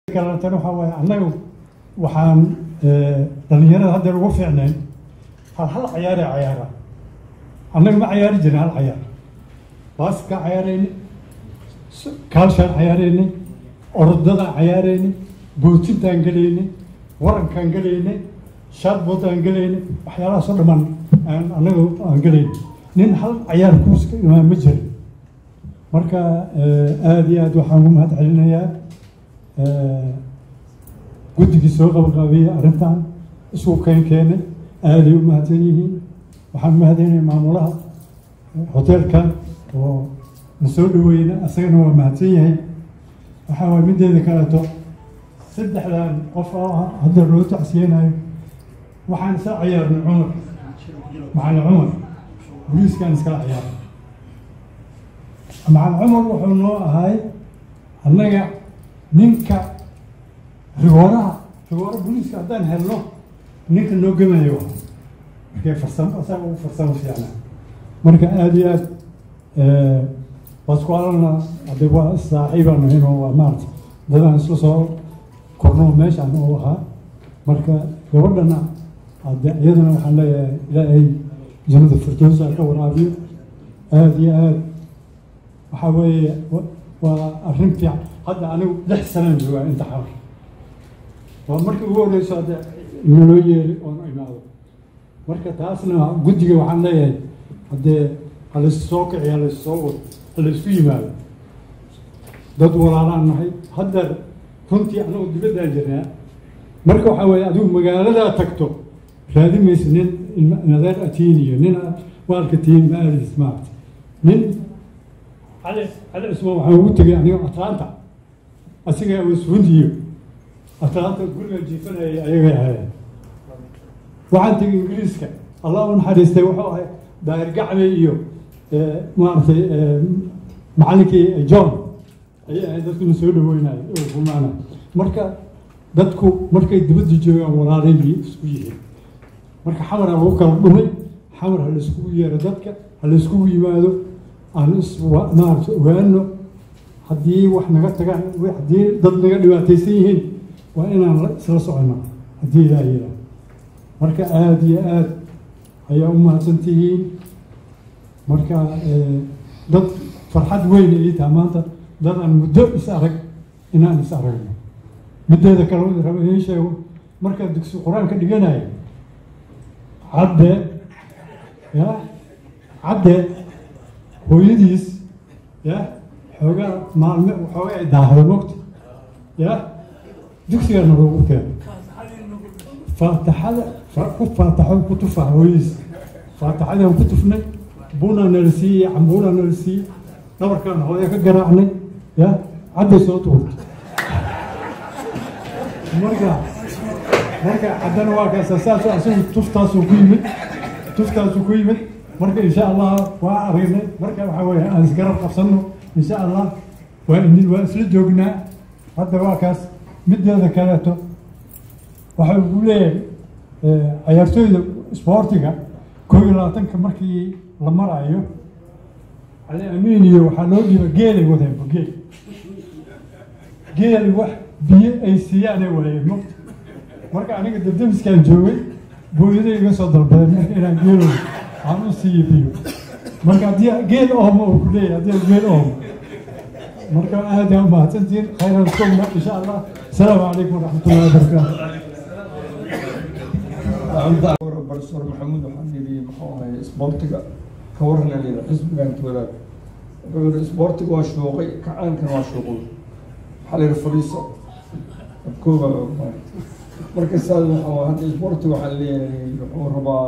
kalatan waxaa waaye annaga waxaan dhalinyarada haddeer ugu fiicnayn hal hal cayaaree cayaara annaga ma cayaari jirin hal cayaar baaskaa cayaarayni kaalshaan cayaaraynay orodadaan cayaaraynay bootintaan gelaynay warankaan gelaynay shaadboodaan gelaynay waxyaalahaasoo dhammaan aan annaga aan gelaynay nin hal cayaar kuuska imaan ma jirin marka aada iyo aad waxaan ugu mahad celinayaa guddigii soo qabaqaabiyey arrintan isku keen keenay aaday u mahadsan yihiin waxaan mahadinaya maamulaha hoteelkan oo na soo dhaweyna asagana waa mahadsan yahay waxaa waay mideeda kaleeto saddexdan qof oo hadda loo tacsiyeynayo waxaan isla ciyaarnay cumar macalin cumar booliiskaan iskala ciyaarnay macalin cumar wuxuu noo ahay annaga ninka rigooraha rigoora booliiska haddaan helno ninka noo gemayo markee farsamo asaga ugu farsamo fiicnaa marka aada iyo aad waskualana hadde waa saaxiibaan ahaynoo waa maarata dadaan isla soo korno meeshaan oo ahaa marka gabadhana hadde iyadana waxaan leeyahay ilaahay jannada firdowsa ka waraabiyo aada iyo aad waxaa weeye waa arrin fiican hadda anigu lix sanaan joogaa inta xabar waa markii ugu horeyso hadde naloo yeeri oon imaado marka taasna guddiga waxaan leeyahay haddee halays soo kici halays soo wado halaysku yimaado dad walaalaan nahay haddeer runtii anagu dibaddaan jirnaa marka waxaa weeye adigu magaaladaa tagto raadi maysa nin nadeer atiin iyo nin waalka tiin ma aadis maarata nin cali cali cusmaan waxaan ugu tegay aniga atlanta asiga wasfundiyo atlanta guriga jiifanayay ayagay ahaayeen waxaan tegay ingiriiska allah u naxariistay wuxuu ahay daahir gacbe iyo maaragtay macallinkii john ayay ahayd dadkuna soo dhaweynayo oo rumaanay marka dadku markay dibadda joogaan walaalayay isku yihiin marka xamara lagu kala dhumay xamar ha layskugu yeero dadka ha layskugu yimaado aan is maaragta ogaano haddii wax naga tagaan haddii dad naga dhibaataysan yihiin waa inaan isla socono haddii ilaa yiraa marka aada iyo aada ayaa u mahadsantihiin marka dad farxad weyn ii taha maanta dad aan muddo is arag inaan is aragno mideeda kale raba idiin sheego markaa dugsi qur-aanka dhiganayo cadde ya cadde hooyadiis ya xoogaa maalme xoogaa ay daahdo mogta ya dugsigana loogu keeno faataxada ku faataxo ku tufa hooyadiis faataxadaan ku tufnay bunaa nala siiyey cambuulaa nala siiyey dhabarkaan hooya ka garaacnay ya cadday soo tuurta marka marka haddana waa kaasa saas asagu tuftaasuu ku yimid tuftaasuu ku yimid marka insha allah waa aragnay marka waxaa weeye aan isgarab qabsano insha allah waa idin waa isla joognaa hadda waa kaas mideeda kaleeto waxa uu leeyahay cayaartooyda isboortiga koob iyo labaatanka markii la marayo cali amiin iyo waxaa loo dhiiba geelay wadeen geel geeli wax biyo ay siiyaanay waayeen mogta marka aniga dabdamiskaan joogay booyaday iga soo dalbadeen marka inaan geelo aan u siiyo biyo marka haddii geel oomo uu ku leeyahay haddii geel oomo marka aad yaa umahadsantihiin khayran sugna insha allah asalaamu calaykum waraxmatullahi wabarakaatu barsoor maxamuud waxaan yidhi muxuu ahay isboortiga ka waran yidhi xisbigan wadaag wuxuu yidhi isboortiga waa shuuqay kacaankana waa shuuqay waxaa la yidhi fadhiiso abkooba marka saas waxaa hadda isboortiga waxaa leeyahay wuxuu rabaa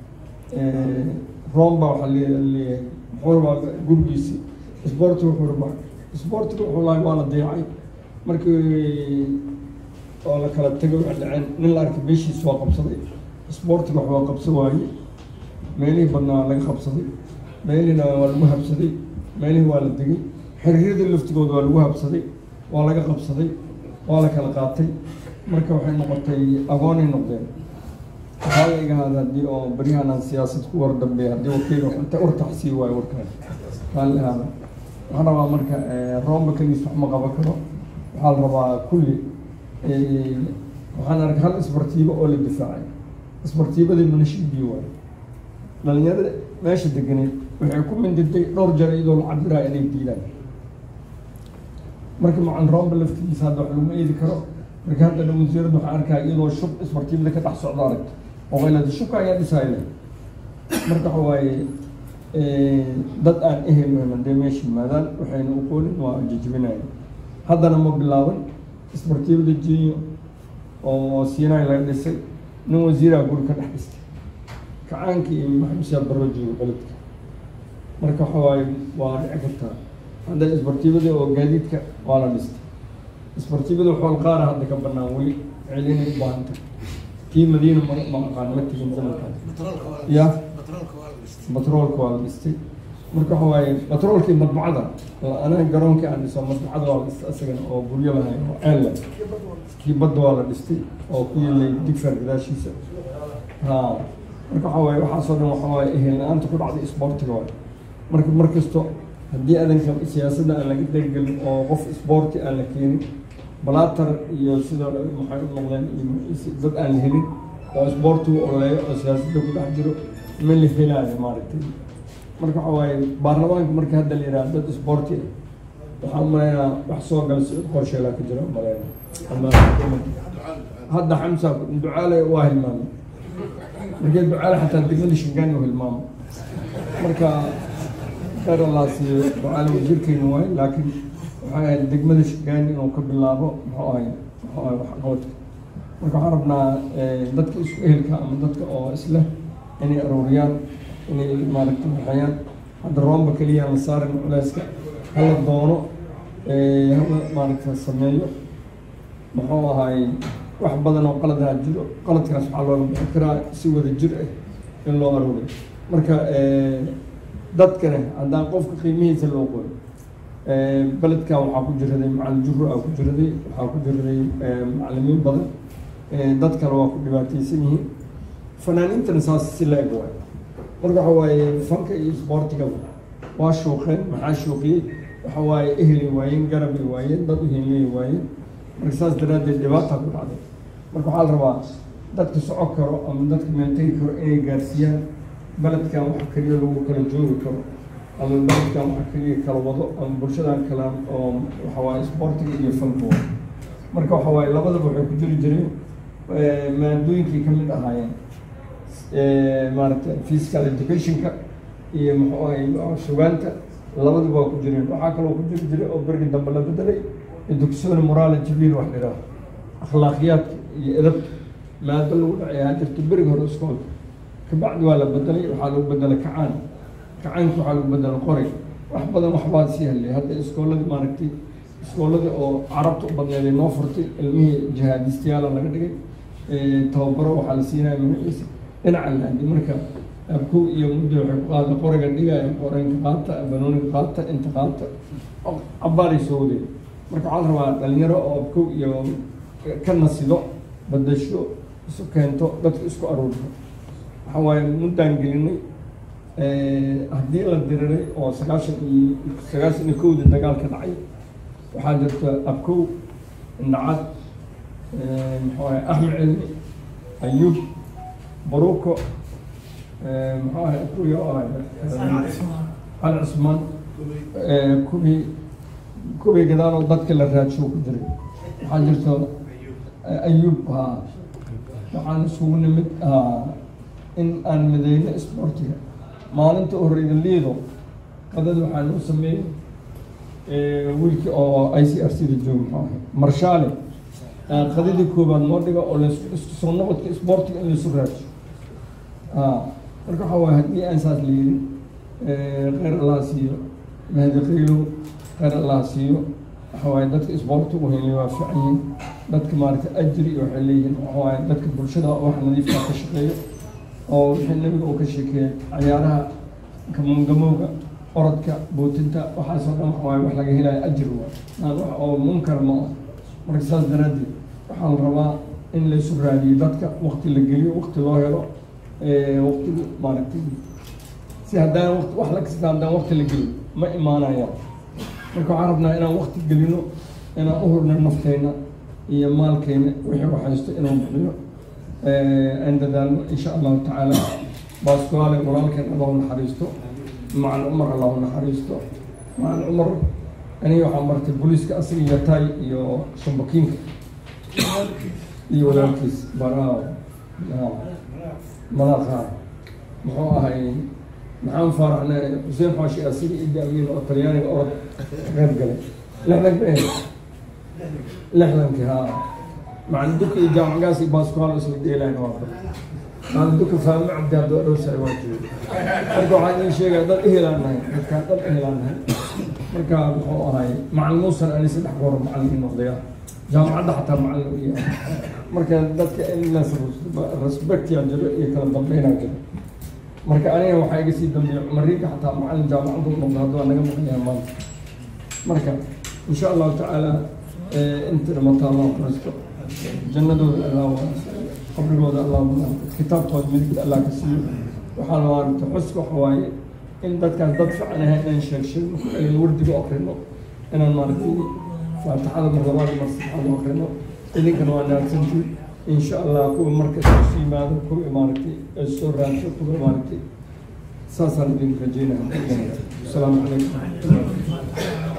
romba waxaa leeyahay wuxuu rabaa gurigiisi isboortiga wuxuu rabaa isboortiga wuxuu lahay waa la dayacay markii oo la kala tegay waxay dhaceen nin la arkay meeshiis waa qabsaday isboortiga wax waa qabsan waaye meelihii badnaa laga qabsaday meelihiina waa lagu habsaday meelihii waa la degay xiriiryadii laftigooda waa lagu habsaday waa laga qabsaday waa la kala qaatay marka waxay noqotay agoonay noqdeen waxaa la igahaada haddii oo baryahan aan siyaasad ku war dambeeya haddii wakiil inta urtaxsii waayo warkaan kaan lahaada waxaan rabaa marka roomba keliis wax ma qaban karo waxaa la rabaa kulli waxaan arkay hal isbartiibo oo la difaacay isbartiibadii manashiibiyo waayo dhalinyarada meesha deganeed waxay ku mindirtay dhowr jar iyadoo la cabiraayo inay diidaan marka macan roomba laftigiisa hadda wax laguma eedi karo marka haddana wasiirada waxaan arkaa iyadoo shub isbartiibada ka dhex socdo aragto oo qaylada shubka ayaa dhisayla marka waxa waaye dad aan ehel hadee meesha yimaadaan waxayna uqoonin waa jajabinaya haddana ma bilaaban isbartiibada jinyo oo siinay laga dhisay nin wasiiraha guri ka dhex dhistay kacaankii iyo maxamusiyaa barro jooga beledka marka waxa waaye waa dhici kartaa hadda isbartiibada oo gaadiidka waa la dhistay isbartiibada xool qaara hadda ka banaan weli celinay u baahanta tii madiina ma ma aqaan ma tegin zamankaas ya batroolka waa la dhistay marka waxa waaye batroolkii madbacada anaga garoonkii aan dhiso madbacada waa la dhistay isagana oo guryo lahayn oo ceel leh kii badda waa la dhistay oo ku yilay digfar gadaashiisa ha marka waxa waaye waxaasoo dhan waxa waaye ehel la-aanta ku dhacday isboortiga waaye marka mar kasto haddii adanka siyaasadda aan laga deggelin oo qof isboorti aan la keenin balaatar iyo sidoo maxay u noqdeen iyo dad aan la helin oo isboortigu oleeyo oo siyaasadda ku dhex jiro ma la helaayo maaragtay marka waxa waaye baarlamaanka marka hadda la yidhaha dad isboorti ah waxaan umaleynaa wax soo gala si qorsheelaa ka jira umaleyna ama hadda xamsa ducaale waa hilmaamay markee ducaale xataa degmada shingaani u hilmaamo marka khayr allah siiyo ducaale wasiirkeena waaye laakiin waxay ahayd degmada shingaani inuu ka bilaabo muxuu ahay muxuu ahay waxqabadka marka waxaan rabnaa dadka isku ehelka ama dadka oo isleh inay arooriyaan inay maaragtay waxayaan hadda roomba keliya la saarin culeyska hala doono hala maaragtay sameeyo muxuu ahay wax badan oo qaladaha jiro qaladkaas waxaa looga bixi karaa si wada jir ah in loo arooriyo marka dadkane haddaan qofka qiimihiisa loo qoyo beledkan waxaa ku jiraday macalin juro aa ku jiraday waxaa ku jiraday macalimiin badan dad kale waa ku dhibaateysan yihiin fanaaniintana saas si la eg waay marka waxa waaye fanka iyo isboortiga waa shuuqeen maxaa shuuqiyey waxa waaye ehli waayeen garabay waayeen dad u himiyay waayeen marka saas daraaddeed dhibaata ku dhacday marka waxaa la rabaa dadka soco karo ama dadka meeltegi karo inay gaarsiiyaan beledkan wax keliya lagu kala joogi karo ama beledkan wax keliya kala wado ama bulshadan kala oo waxa waaye isboortiga iyo fanka marka waxa waaye labadaba waxay ku jiri jireen maadooyinkii ka mid ahaayeen maaragtay physical educationka iyo muxuu ahay sugaanta labadaba waa ku jireen waxaa kaloo ku jiri jiray oo bergi dambe la bedelay educsona morale jibiil wax la yidhaaho akhlaaqiyaadka iyo edabta maado lagu dhacay haa jirto berigi hore iskoolka kabacdi waa la bedelay waxaa lagu bedelay kacaan kacaanka waxaa lagu bedelay qoray wax badan waxbaa sii hadlay hadda iskooladii maaragtay iskooladii oo carabta u badneeday noo furtay ilmihii jihaadistayaala laga dhigay tababaro waxaa la siinaya magaciisa dhinaca laadi marka abkow iyo muddo waxay ku qaada qoriga dhigaya qoranka qaata banooniga qaata inta qaata cabaaray soo waday marka waxaa la rabaa dhalinyaro oo abkow iyo ka nasido badasho isu keento dadka isku aruurto waxa waaye muddaan gelinay haddii la diriray oo sagaashan iyo sagaashan iyo kowda dagaal ka dhacay waxaa jirta abkow indhacad muxuu ahay axmed cilmi ayuub baruuko muxuu ahay abkow ahay cali cusmaan kubii kubii gadaaloo dadka la raadsho ku jiray waxaa jirta ayuub ha waxaan isugu nimid in aan mideyno isboortiga maalinta horeyda liido qadada waxaan u sameeyey wiilkii oo i c r c da jooga muxuu ahay marshaale qadadii koobaad noo dhiga oo las isku soo noqodka isboortiga in laisu raadsho marka waxaa waay haddii aan saas la yidhin kheyr allah siiyo mahdi qaylow kheyr allah siiyo waxa waaye dadka isboorti u helay waa fiican yihiin dadka maaragtay ajri iyo waxay leeyihiin waxa waaye dadka bulshada wax nadiifka ka shaqeeya oo wixii nabiga uu ka sheekeeyay cayaaraha kamungamowga orodka bootinta waxaasoo dhan waxa waaye wax laga helayo ajri waa aan wax oo munkar ma ah marka saas daraaddeed waxaa la rabaa in laysu raadiyo dadka wakti la geliyo wakti loo helo waktigi maaragtay si haddaan waqti wax la kasta haddaan wakti la gelin ma imaanayaan marka waxaan rabnaa inaan wakti gelino inaan u hurno nafteyna iyo maalkeena wixii u haysto inuu bixiyo aan dadaalno insha allahu tacaala baaskuwaale walaalkeen allah u naxariisto macal cumar allah u naxariisto macal cumar aniga waxaa martay booliiska asiga yataay iyo shambakiinka iyo walaalkiis baraaw madaqa muxuu ahay maxaan faaraxna xuseen xaashi asiga iyo daamiin oo talyaaniga orod ka qayb galay lixdan ka lixdankii haa macalin duka iyo jaamacgaas iyo baaskuwaal isla dheelayn waa macalin duka faahme cabdi hadda dhowsaay waa jooga marka waxaan iin sheegaya dad ehelaan nahay dadkaan dad ehelaan nahay marka muxuu ahay macalin muusan ani saddex goor macalin ii noqdaya jaamacadda xataa macalin u yahay marka dadka in la respectia jiro iyo kala dambeynaa jiro marka aniga waxaa iga sii dambeeya cumariinka xataa macalin jaamacadda u noqda hadda waa naga maqanyaha maanta marka insha allahu tacaala inta dhimata allah faristo jannadooda allah wanaagsan qabrigooda allah wanaagsan kitaabkooda midigta allah ka siiyo waxaa la waarta xuska waxa waaye in dadkaas dad fiican ahay inaan sheeg sheegno aynu wardiga akrino inaan maaragtay faatixada marlabaad mar saddexaad akrino idinkana waa naagsantii insha allah kuwa marka isu yimaado kuwa maaragtay soo raadso kuwa maaragtay saasaan idin rajeynaya asalaamu calaykum